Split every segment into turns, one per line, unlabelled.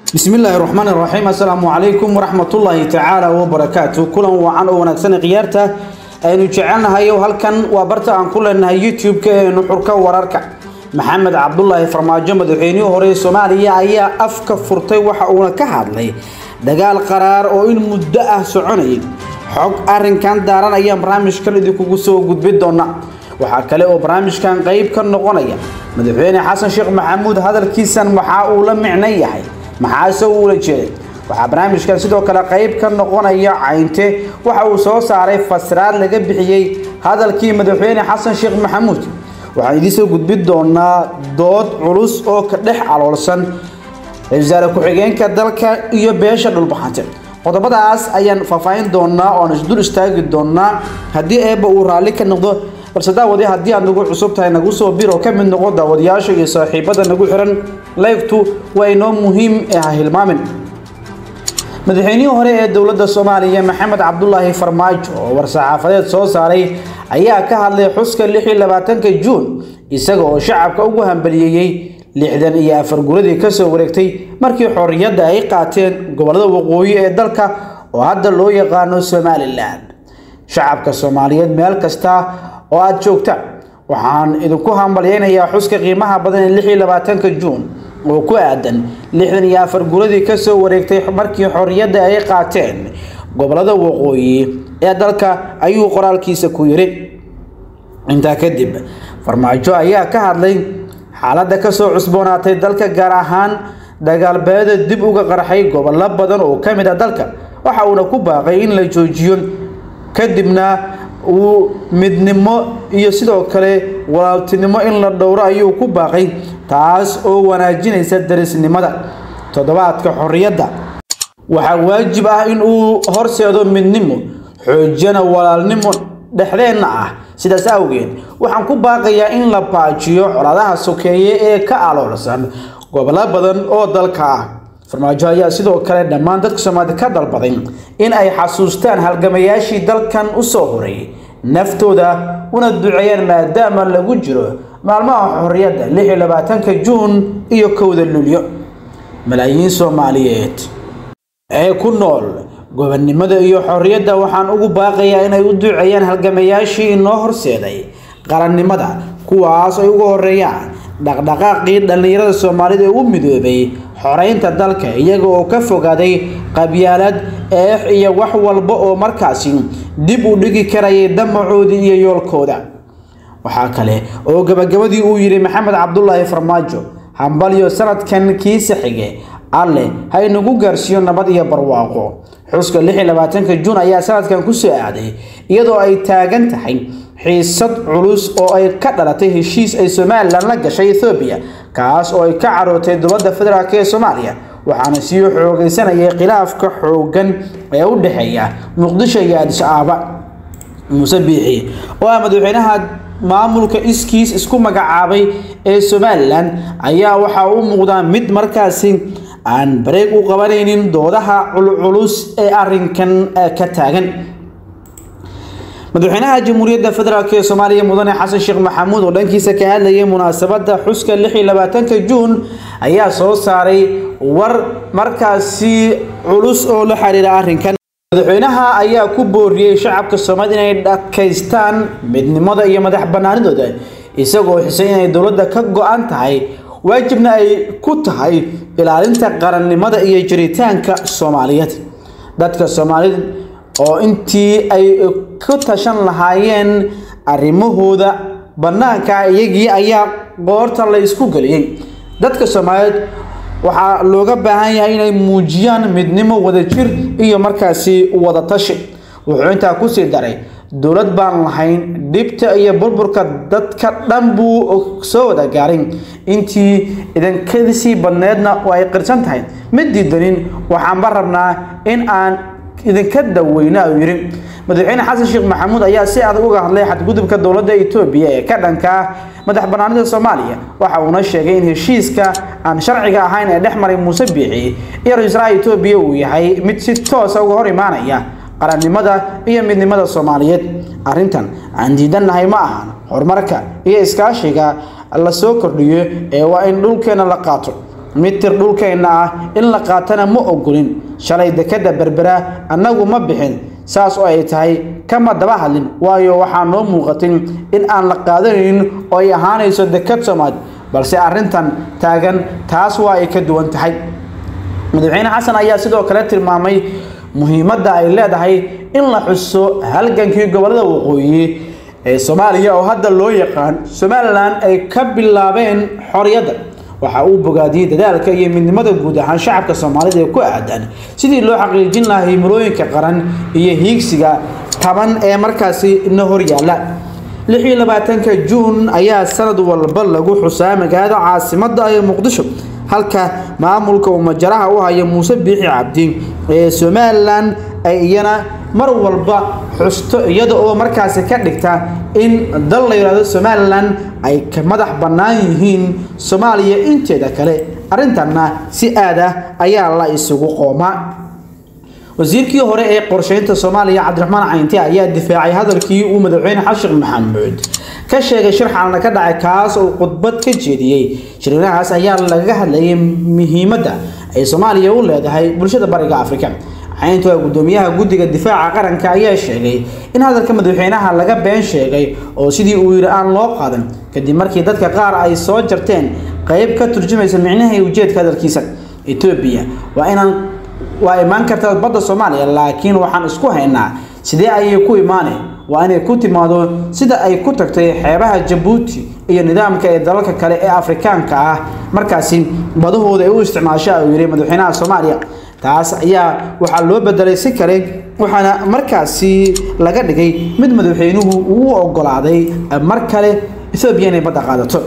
بسم الله الرحمن الرحيم السلام عليكم ورحمة الله تعالى وبركاته كلا وعن ونكسن قيارته aynu jecelnahay halkan waa barta aan ku leenahay youtube-ka ee nuxurka wararka maxamed cabdulaahi farmaajo madaxweynihii hore ee soomaaliya ayaa afka furtay waxa uuna ka hadlay dagaal qaraar oo in muddo ah soconayay xog arinkan daaran ayaan barnaamijkan idinkugu soo gudbin doona waxaa kale oo barnaamijkan qayb ka noqonaya madaxweyne xasan sheekh maxamuud hadalkiisan waxaa uu la micnan yahay maxaase uula jeeday waxaa barnaamijkan sidoo kale qayb ka noqonaya caynte waxa uu soo saaray fasraad laga bixiyey hadalkii madaxweyne xasan sheekh maxamuud waxaan idiin soo gudbin doonaa dood culus oo ka dhex aloolsan wasaare ku-xigeenka dalka iyo beesha dhulbaxante qodobadaas ayaan faahfaahin doonaa oo aan isdul istaagi doonaa haddii eebba uu raalli ka noqdo balse daawadi haddii aad nagu cusub tahay nagu soo bir oo ka mid noqo daawadayaasha iyo saaxiibada nagu xiran laygtu waa inoo muhiim ee ha hilmaamin madaxweynihii hore ee dowladda soomaaliya maxamed cabdulaahi farmaajo oo war-saxaafadeed soo saaray ayaa ka hadlay xuska lix iyo labaatanka juun isaga oo shacabka ugu hambaliyeeyey lixdan iyo afar guradii kasoo wareegtay markii xorriyadda ay qaateen gobollada waqooyi ee dalka oo hadda loo yaqaano somalilan shacabka soomaaliyeed meel kasta oo aada joogtaan waxaan idinku hambalyeynayaa xuska qiimaha badan ee lix iyo labaatanka juun oo ku aadan lixdan iyo afar guradii kasoo wareegtay markii xorriyadda ay qaateen gobolada waqooyi ee dalka ayuu qoraalkiisa ku yiri intaa kadib farmaajo ayaa ka hadlay xaaladda kasoo cusboonaatay dalka gaar ahaan dagaalbeeda dib uga qarxay gobollo badan oo ka mid a dalka waxa uuna ku baaqay in la joojiyo kadibna uu midnimo iyo sidoo kale walaaltinimo in la dhowro ayuu ku baaqay taas oo wanaajinaysa darisnimada toddobaadka xorriyadda waxaa waajib ah in uu horseedo midnimo xoojiyana walaalnimo dhexdeenna ah sidaas awgeed waxaan ku baaqayaa in la baajiyo colaadaha sokeeye ee ka aloolsan gobollo badan oo dalka ah farmaajo ayaa sidoo kale dhammaan dadka soomaalida ka dalbaday in ay xasuustaan halgamayaashii dalkan u soo horay naftooda una duceeyaan maadaama lagu jiro maalmaha xorriyadda lix iyo labaatanka juun iyo kowda lulyo malaayiin soomaaliyeed ee ku nool gobonnimada iyo xorriyadda waxaan ugu baaqayaa inay u duceeyaan halgamayaashii inoo horseeday qarannimada kuwaas ay ugu horeeyaan dhaqdhaqaaqii dhallinyarada soomaalida ee u midoobay xoreynta dalka iyaga oo ka fogaaday qabyaalad eex iyo wax walba oo markaasi dib u dhigi karayay damacoodii iyo yoolkooda waxaa kale oo gabagabadii uu yidhi maxamed cabdulaahi farmaajo hambalyo sanadkan kiisa xige alle ha inagu gaarsiiyo nabad iyo barwaaqo xuska lix iyo labaatanka juun ayaa sanadkan ku soo aaday iyadoo ay taagan tahay xiisad culus oo ay ka dhalatay heshiis ay somalilan la gashay ethoobiya kaas oo ay ka carootay dowladda federaalk ee soomaaliya waxaana sii xoogaysanayay khilaafka xooggan ee u dhexeeya muqdisho iyo adis aaba muuse biixi oo ah madaxweynaha maamulka iskiis isku magacaabay ee somalilan ayaa waxaa u muuqdaa mid markaasi aan bareeg u qabanaynin doodaha culculus ee arinkan ka taagan madaxweynaha jamhuuriyadda federaalk ee soomaaliya mudane xasan sheekh maxamuud oo dhankiisa ka hadlayay munaasabadda xuska lix iyo labaatanka juun ayaa soo saaray war markaasi culus oo la xiriira arrinkan madaxweynaha ayaa ku booriyey shacabka soomaalida inay dhakaystaan midnimada iyo madax banaanidooda isagoo xisay inay dowladda ka go-an tahay waajibna ay ku tahay ilaalinta qarannimada iyo jiritaanka soomaaliyeed dadka soomaalida oo intii ay ku tashan lahaayeen arrimahooda bannaanka iyagii ayaa qoorta la isku geliyey dadka soomaaliyeed waxaa looga baahan yahay inay muujiyaan midnimo wadajir iyo markaasi wadatashi wuxuu intaa kusii daray dowlad baan lahayn dhibta iyo burburka dadka dhan buu soo wada gaaray intii idankadisii badneedna oo ay qirsan tahay ma diidanin waxaanba rabnaa in aan idinka daweyna uu yidhi madaxweyne xasan sheekh maxamuud ayaa si adag uga hadlay xadgudubka dowladda etoobiya ee ka dhanka ah madax banaanida soomaaliya waxa uuna sheegay in heshiiska aan sharciga ahayn ee dhex maray muuse biixi iyo ra-iisul etoobiya uu yahay mid si toosa uga hor imaanaya qarannimada iyo midnimada soomaaliyeed arrintan aan diidannahay ma ahan horumarka iyo iskaashiga la soo kordhiyo ee waa in dhulkeena la qaato mitir dhulkeenna ah in la qaatana ma ogolin shalay dekadda berbera annagu ma bixin saas oo ay tahay kama daba hadlin waayo waxaa noo muuqatin in aan la qaadanaynin oo ay ahaanayso dekad soomaali balse arrintan taagan taas waa ay ka duwan tahay madaxweyne xasan ayaa sidoo kale tilmaamay muhiimadda ay leedahay in la xuso halgankii gobollada waqooyi ee soomaaliya oo hadda loo yaqaan somalilan ay ka bilaabeen xorriyadda waxa uu bogaadiyey dadaalka iyo midnimada guud ahaan shacabka soomaalida ee ku aadan sidii loo xaqiijin lahaa himilooyinka qaran iyo hiigsiga taban ee markaasi na horyaala lix iyo labaatanka juun ayaa sanad walba lagu xusaa magaalada caasimadda ee muqdisho halka maamulka uu majaraha u haya muuse biixi cabdi ee somalilan ay iyana mar walba xusto iyada oo markaasi ka dhigta in dal la yidhahdo somalilan ay ka madax bannaan yihiin soomaaliya inteeda kale arrintanna si aad ah ayaa la isugu qoomaa wasiirkii hore ee qorsheynta soomaaliya cabdiraxmaan caynti ayaa difaacay hadalkii uu madaxweyne xashiq maxamuud ka sheegay shir xalna ka dhacay kaas oo khudbad ka jeediyey shirinahaas ayaa lagaga hadlayay muhiimadda ay soomaaliya u leedahay bulshada bariga afrika cayntu gudoomiyaha guddiga difaaca qaranka ayaa sheegay in hadalka madaxweynaha laga been sheegay oo sidii uu yidhi aan loo qaadan kadib markii dadka qaar ay soo jarteen qayb ka turjumaysa micnaha iyo ujeedka hadalkiisa etoobiya waa inaan waa imaan kartaa badda soomaaliya laakiin waxaan isku haynaa sidee ayay ku imaaneen waa inay ku timaado sida ay ku tagtay xeebaha jabuuti iyo nidaamka ee dalalka kale ee afrikaanka ah markaasi badahooda ay u isticmaasha uu yidhi madaxweynaha soomaaliya taas ayaa waxaa loo bedelay si kale waxaana markaasi laga dhigay mid madaxweynuhu uu ogolaaday mar kale ethoobiya inay badda qaadato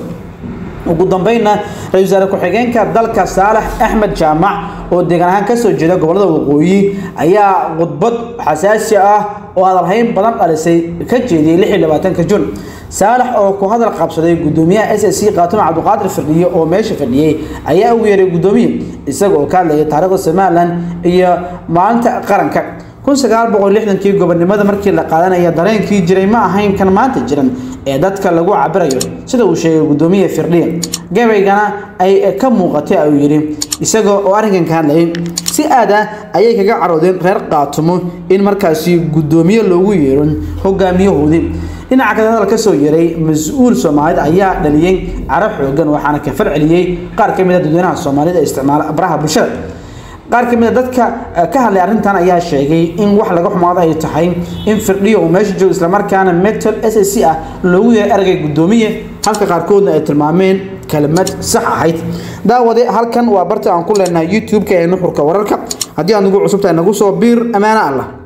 ugu dambeynna ra-isul wasaare ku-xigeenka dalka saalax axmed jaamac oo deegaan ahaan kasoo jeeda gobollada waqooyi ayaa khudbad xasaasi ah oo hadalhayn badan dhalisay ka jeediyey lix iyo labaatanka jun saalax oo ku hadal qabsaday gudoomiyaha s s c qaatume cabdiqaadir firdhiye oo meesha fadhiyey ayaa ugu yeeray gudoomiye isaga oo ka hadlayay taariikhda somalilan iyo maalinta qaranka kun sagaal boqol lixdankii gobonimada markii la qaadanaya dareenkii jiray ma ahayn kan maanta jiran ee dadka lagu cabirayo sida uu sheegay gudoomiye firdhiye gabaygana ay ka muuqatay ayuu yidhi isaga oo arrinkan ka hadlayay si aad ah ayay kaga caroodeen reer qaatumo in markaasi gudoomiye loogu yeero hogaamiyahoodii dhinaca kale hadal ka soo yeeray mas-uul soomaalid ayaa dhaliyey caro xoogan waxaana ka farceliyey qaar ka mid a dadweynaha soomaalida ee isticmaala baraha bulshada qaar ka mid a dadka ka hadlay arrintan ayaa sheegay in wax laga xumaado ay tahay in firdhiyo uu meesha joogo islamarkaana metal s s c ah loogu yeeray eragay gudoomiye halka qaarkoodna ay tilmaameen kelmad sax ahayd daawade halkan waa barta aan ku leenahay youtube-ka ee nuxurka wararka haddii aad nagu cusubtahay nagu soo biir ammaano allah